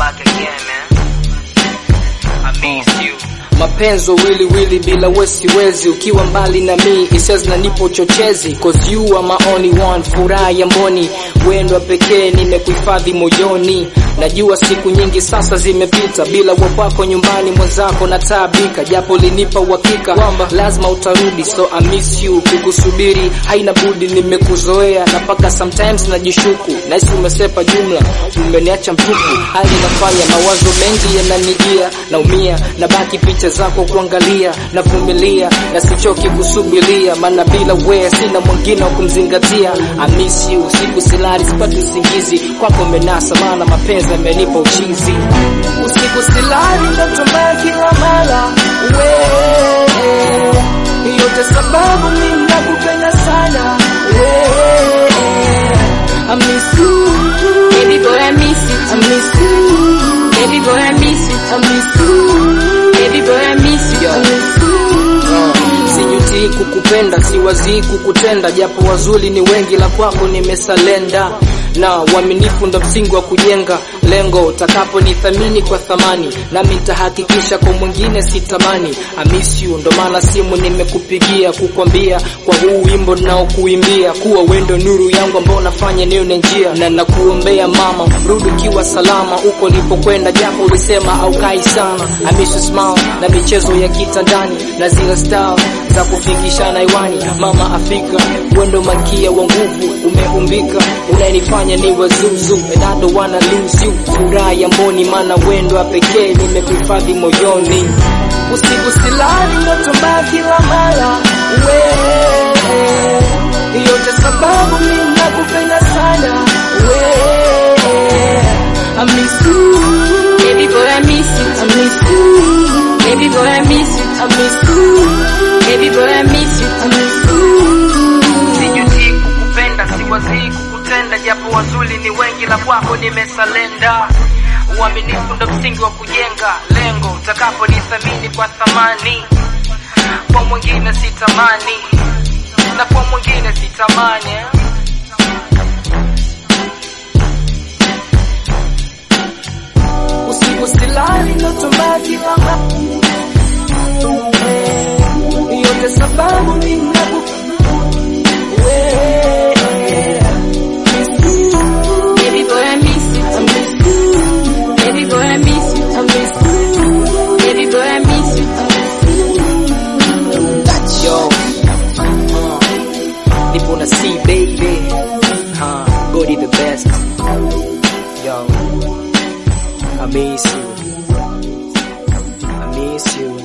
back again, man. I miss you. mapenzo wili wili bila wesiwezi ukiwa mbali na mi hisia zinanipa uchochezi cause you are my only one furaha ya mboni wendwa pekee nimekuhifadhi moyoni najua siku nyingi sasa zimepita bila wapako nyumbani mwenzako nataabika japo linipa uhakika kwamba lazima utarudi so I miss you kukusubiri haina budi nimekuzoea na paka sometimes najishuku nahisi umesepa jumla umeniacha mtupu hali inafanya mawazo mengi yananijia naumia na baki picha zako kuangalia navumilia na sichoki kusubiria maana bila wewe sina mwingine wa kumzingatia I miss you siku silali sipati usingizi kwako menasa maana mapenzi yamenipa uchizi usiku silali ndoto mbaya kila mara wewe yote sababu mimi nakupenda sana wewe I miss you Baby boy, I miss you. I miss you Baby boy, I miss you. I miss you Baby boy, I miss you. I miss you sijutii kukupenda siwazii kukutenda japo wazuri ni wengi la kwako nimesalenda na uaminifu ndo msingi wa kujenga lengo utakapo nithamini kwa thamani nami nitahakikisha kwa mwingine sitamani I miss you ndo maana simu nimekupigia kukwambia kwa huu wimbo naokuimbia kuwa wendo nuru yangu ambao nafanya nione njia na nakuombea mama rudi ukiwa salama uko ulipokwenda japo ulisema aukai sana I miss you smile na michezo ya kitandani na zile style za kufikishana hewani mama Afrika wendo makia wa nguvu umeumbika unanifanya niwe zuzu and I don't wanna lose you furaha ya mboni maana wendo wa pekee nimekuhifadhi moyoni usiku silali ndoto mbaya kila mara wewe yote sababu mimi nakupenda sana wewe I miss you Baby boy, I miss you. I miss you Baby boy, I miss you. I miss you Baby boy, I miss you. I miss you Sijutii kukupenda, siwazii kukutenda, japo wazuri ni wengi, la kwako nimesalenda. Uaminifu ndo msingi wa kujenga lengo, utakapo nithamini kwa thamani, kwa mwingine sitamani, na kwa mwingine sitamani eh. usiku silali ndoto mbaya kila mara yote sababu mimi nakupenda wewe miss you Baby boy, I miss you. I miss you Baby boy, I miss you. I miss you Baby boy, I miss you. Yo, uh, nipo na C baby, uh, Godi the best. Yo, I miss you, I miss you.